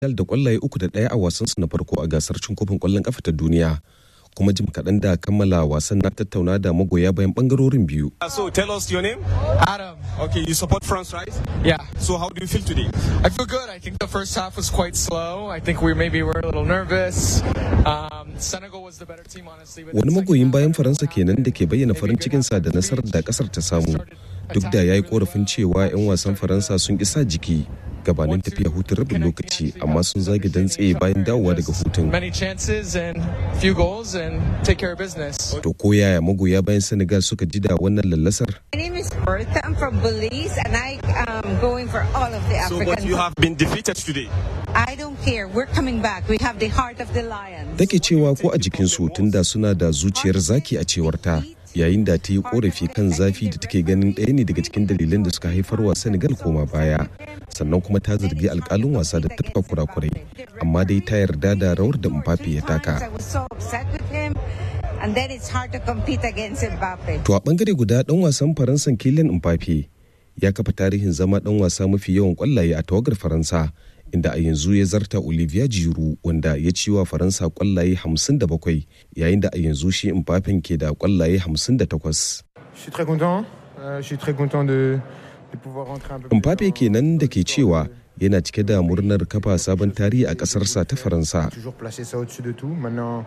da kwallaye uku da ɗaya a wasansu na farko a gasar cin kofin kwallon kafa ta duniya kuma jim kaɗan da kammala wasan na tattauna da magoya bayan ɓangarorin biyu. So tell us your name. Adam. Okay, you support France, right? Yeah. So how do you feel today? I feel good. I think the first half was quite slow. I think we maybe were a little nervous. Um, Senegal was the better team, honestly. but Wani the second magoyin half, bayan I don't Faransa know kenan da what ke bayyana happened. farin Maybe good cikinsa da half nasarar da kasar ta samu. started Duk da ya yi attacking really korafin cewa 'yan wasan Faransa sun ƙi sa jiki gabanin tafiya hutun rabin lokaci amma sun zage dantse bayan dawowa daga hutun. Many chances and few goals and take care of business. To ko yaya magoya bayan Senegal suka ji da wannan lallasar? My name is Bertha. I'm from Belize, and I am going for all of the So, African. but you have been defeated today. I don't care. We're coming back. We have the heart of the lion. Take cewa ko a jikinsu tunda suna da zuciyar zaki a cewar ta yayin da ta yi korafi kan zafi da take ganin ɗaya ne daga cikin dalilan da suka haifar wa Senegal koma baya. Sannan kuma ta zargi alkalin wasa da tafka kurakurai. Amma dai ta yarda da rawar da Mbappe ya I taka. was so upset with him, and then it's hard to compete against Mbappe. To a bangare guda ɗan wasan Faransan Kylian Mbappe ya kafa tarihin zama ɗan wasa mafi yawan kwallaye a tawagar Faransa inda a yanzu ya zarta Olivier Giroud wanda ya ci wa Faransa kwallaye 57 yayin da a yanzu shi Mbappe ke da kwallaye 58. Je suis très content. Euh, je suis très content de, de pouvoir rentrer un peu plus Mbappe dans- kenan da ke dans cewa l'histoire yana cike da murnar kafa sabon tarihi a ƙasarsa ta Faransa. de- Toujours placer ça au-dessus de tout. Maintenant,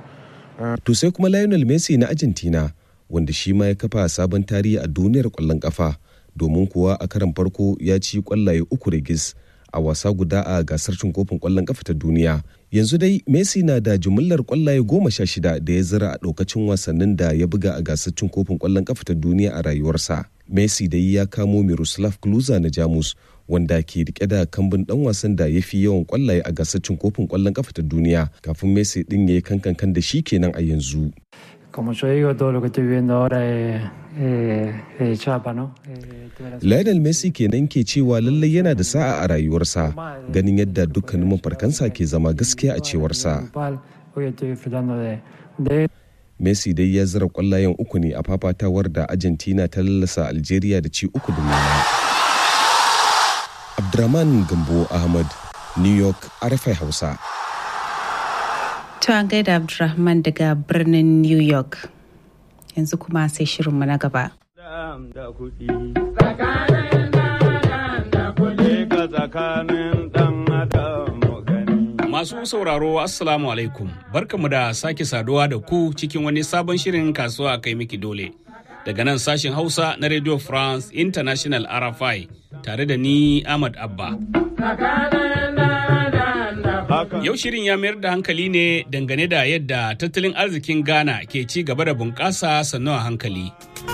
To sai kuma Lionel Messi na Argentina wanda shi ma ya kafa sabon tarihi a duniyar kwallon kafa domin kuwa a karan farko ya ci kwallaye uku rigis a wasa guda a gasar cin kofin kwallon kafa ta duniya. Yanzu dai Messi na da jumillar kwallaye goma sha shida da ya zira a ɗaukacin wasannin da ya buga a gasar cin kofin kwallon kafa ta duniya a rayuwarsa. Messi dai ya kamo Miroslav Klose na Jamus wanda ke rike da kambun dan wasan da ya fi yawan kwallaye a gasar cin kofin kwallon kafa ta duniya kafin Messi din ya yi kankan da shi kenan a yanzu. Como yo digo, todo lo que estoy viviendo ahora es, es- es chapa, ¿no? Eh, tuve la Lionel Messi kenan ke cewa lallai yana da sa'a a rayuwarsa ganin yadda dukkanin mafarkansa ke zama gaskiya a cewarsa. grupal. Hoy estoy disfrutando de, de Messi dai ya zira kwallayen uku ne a fafatawar da Argentina ta lallasa Algeria da ci uku da nema. Abdurrahman Gambo Ahmad, New York, RFI Hausa. To an gaida Abdulrahman daga birnin New York. Yanzu kuma sai shirinmu na gaba. da kuɗi. Tsakanin da kuɗi ka tsakanin ɗan adam gani. Masu sauraro Assalamu alaikum barkamu da sake saduwa da ku cikin wani sabon shirin kasuwa a kai miki dole. Daga nan sashen Hausa na Radio France International RFI tare da ni Ahmad Abba. Yau shirin ya mayar da hankali ne dangane da yadda tattalin arzikin Ghana ke ci gaba da bunƙasa sannu a hankali.